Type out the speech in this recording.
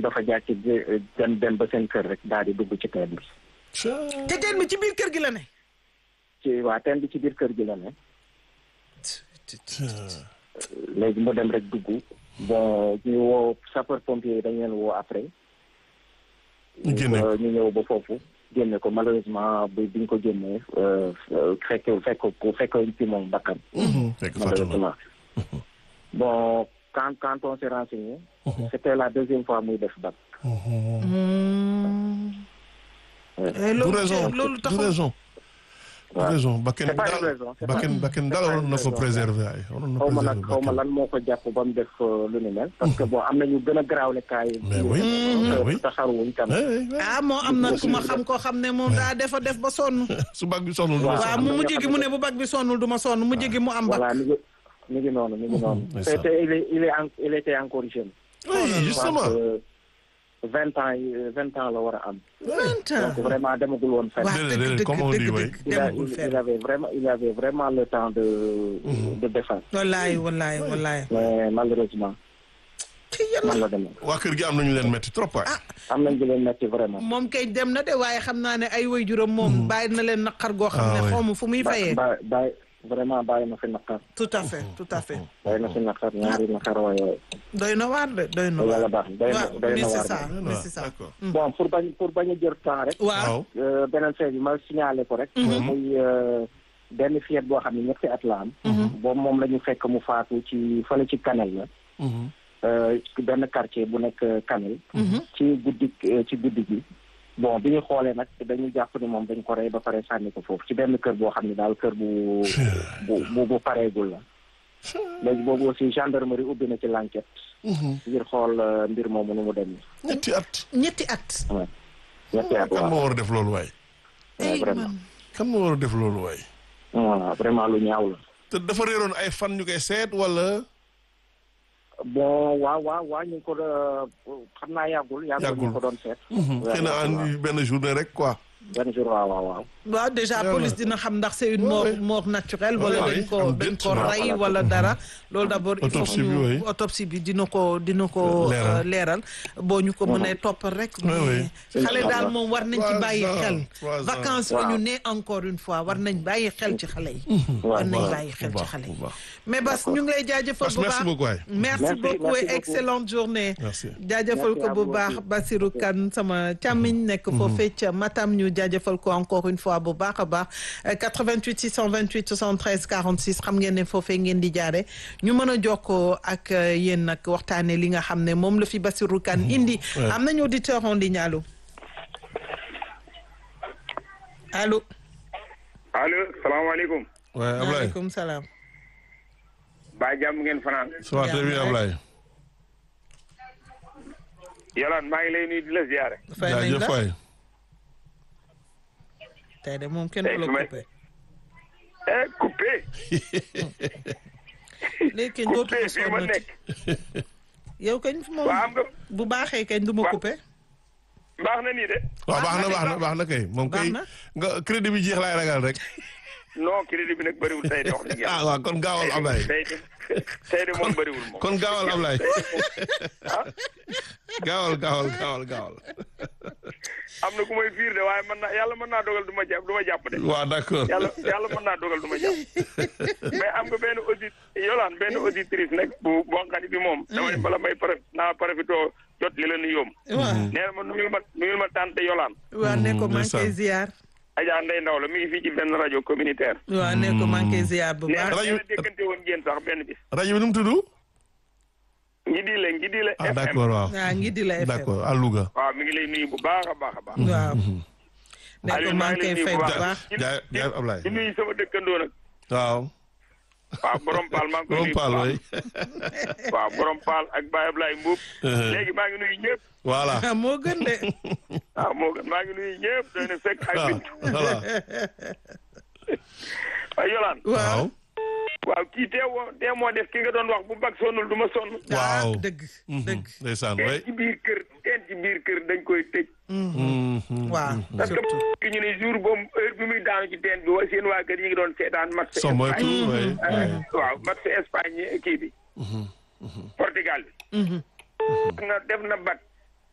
dafa jàcc dem dem ba seen kër rek daal di dugg ci teen bi te teen bi ci biir kër gi la ne. ci waa teen bi ci biir kër gi la ne léegi mu dem rek dugg bon ñu woo sapeur pompier yi dañ leen woo après ñu génne ko. ñu ñëw ba foofu génne ko malheureusement bi biñ ko génnee fekk fekk ko fekk ci moom bakkan fekk fàttali na malheureusement bon quand quand on s'est renseigné c'était la deuxième fois muy def bac Eh, du loolu raison loolu du taxul raison du waaw. raison bakken C'est pas une daal raison, c'est pas- bakken bakken daal c'est pas waroon une na fa raison. préserver ay waroon na xaw ma nag préserver xaw ma bakken lan moo ko jàpp ba mu def euh, lu ni mel parce que bon am na ñu gën a garaawle kaay Mais oui, mais oui. te xaruwuñ tam Eh, eh, eh. ah moo am na ku ma xam koo xam ne moom daa defa def ba sonn. su bag bi sonnul Waaw. waaw mu mujj gi mu ne bu bag bi sonnul du ma sonn mujj gi mu am bag. voilà mi ngi mi ngi noonu mi ngi noonu c'est te ça. te il est il est en- il était encore jeune oui justement vingt ans yi vingt ans la war a am vingt ans. donc vraiment demagul woon fenn waaw Déedéet, dëgg déedéet, dëgg comme on dit, dëgg oui. dëgg il, a, demagul il, il fenn. avait vraiment il avait vraiment le temps de de défense wallaay wallaay wallaay. mais malheureusement ci man yàlla la demee waa kër gi am nañu leen metti trop waay am nañ di leen metti vraiment moom kay dem na de waaye xam naa ne ay waajuram moom bàyyi na leen naqar goo xam Ah, ne oui. xaw ma fu muy fayee. ba bàyyi vraiment bàyyi na fi naqar tout à fait tout à fait. bàyyi na fi naqar ñaari naqar waaye doy na waar de doy na yàlla waar. baax doy na waaw doy mais na c'est waar ça moom. mais c'est ça. d'accord bon pour bañ pour bañ a jël temps rek waaw. waaw euh, beneen fait bi ma signalé ko rek muy euh, benn fillette boo xam ne ñetti at la am boobu moom la ñu fekk mu faatu ci fële ci Kanel la Mhm. euh, ci benn quartier bu nekk Kanel ci guddi euh, ci guddi gi bon bi ñu xoolee nag dañu jàpp ni moom dañ ko rey ba pare sànni ko foofu ci benn kër boo xam ne daal kër bu bu bu bu pareegul la léegi boobu aussi gendarmerie ubbi na ci l'enquête Mhm. ngir xool euh, mbir moomu nu mu demee ñetti at ñetti at. waaw ñetti at kan waaw moo war a def loolu waay Ouais, ay vraiment man. kan moo war a def loolu waay voilà vraiment lu ñaaw la te dafa réeroon ay fan ñu koy seet wala bon waaw waaw waaw ñu ngi ko doon xam naa yàggul yàggul ñu Yàggul. ko doon seet xëy na en benn journée rek quoi benn jour waaw waaw waaw waaw déjà Voilà. police dina xam ndax c'est une Ouais, mort ouais. mort naturelle Ouais, wala ouais. dañ ko Am dañ déet, ko voilà. rey wala dara loolu d'abord il faut Autopsie que bi, ñu oui. autopsie bi dina ko dina ko Leeral. euh, leeral boo ñu ko mënee toppal rek Ouais, ouais. mais xale daal Inch'Allah. moom war nañ ci Trois bàyyi ans, xel trois ans. vacances la ñu Waaw. ne encore une fois war nañ bàyyi xel ci xale yi war nañ waaw. bàyyi xel bu ci baax, xale yi bu baax. mais Bas ñu ngi lay jaajëfal Bas, bu merci baax beaucoup waay. merci Merci, beaucoup merci et beaucoup. excellente journée Merci. jaajëfal Merci ko à bu vous baax aussi. Bassirou Kane sama càmmiñ nekk foofee ca Matam ñu jaajëfal ko encore une fois bu baax a baax Euh, 88 628 73 46 xam ngeen ne foofee ngeen di jaare ñu mën a jokkoo ak euh, yéen nag waxtaane li nga xam ne moom la fi Bassirou Kane indi Ouais. am nañu auditeur en ligne allo allo allo salaamaaleykum waaye Ablaye maaleykum salaam baa jàmm ngeen fanaan ça va très bien Ablaye yolaan maa ngi lay nuyu di la ziyaare fay nañ jaajëf la waay tey de moom kenn Tey du la su may- coupé eh coupé léegi kañ dootu coupé ko fii ma sonnati nekk yow kañ moom waa am nga bu baaxee kañ du ma Wa- coupé baax na nii de waaw baax na baax na baax na kay moom Baax kay na. nga crédit bi jeex laay ragal rek non crédit bi nag bëriwul tey de wax dëgg ah yàlla waaw kon gaawal Ablaye tey de tey de moom bëriwul moom kon gaawal Ablaye ah gaawal gaawal gaawal gaawal am na ku may fiir de waaye mën naa yàlla mën naa dogal du ma jàpp du ma jàpp de waaw d'accord yàlla yàlla mën naa dogal du ma jàpp mais am nga benn audit yolaan benn auditrice nag bu boo xam ne bi moom dama ne bala may pare naa profité jot li la nuyoom waaw nee na ma nuyul ma nuyul ma tante yolaan waaw ne ko maa ngi koy ndeysaan. ziar Adja Ndeye Ndaw la mi ngi fii ci benn rajo communautaire waaw ne ko maa ngi koy ziar bu nee baax na Rajo- nee na déggante woon ngeen sax benn bis rajo bi nu mu tudd ngi di le ngi di le ah FM d'accord waaw waaw ngi di la FM d'accord à Louga waaw mi ngi lay nuyu bu baax a baax a baax waaw ne ko Aliou maa maa ngi ngi koy lay fay nuyu bu bu baax. baax jaay jaay Ablaye di nuyu sama dëkkandoo nag waaw waaw borom paal maa ngi koy borom nuyu bu paal baax. way waaw borom paal ak Baye Ablaye Mbuub Uh-huh. léegi maa ngi nuyu ñëpp voilà ah moo gën de waaw moo gën maa ngi nuyu ñëpp doy na fekk ak waaw bintu voilà waaw Yolaan waaw waaw kii tee woo tee moo def ki nga doon wax bu bag sonnul du ma sonn ah waaw dëgg dëgg ndeysaan teen way ci biir kër teen ci biir kër dañ koy tëj waaw parce que surtout ki ñu ne jour boobu heure bi muy daanu ci teen bi wa seen waa kër yi ngi doon seetaan match so moytu way waaw match Espagne kii bi Portugal bi na def na bat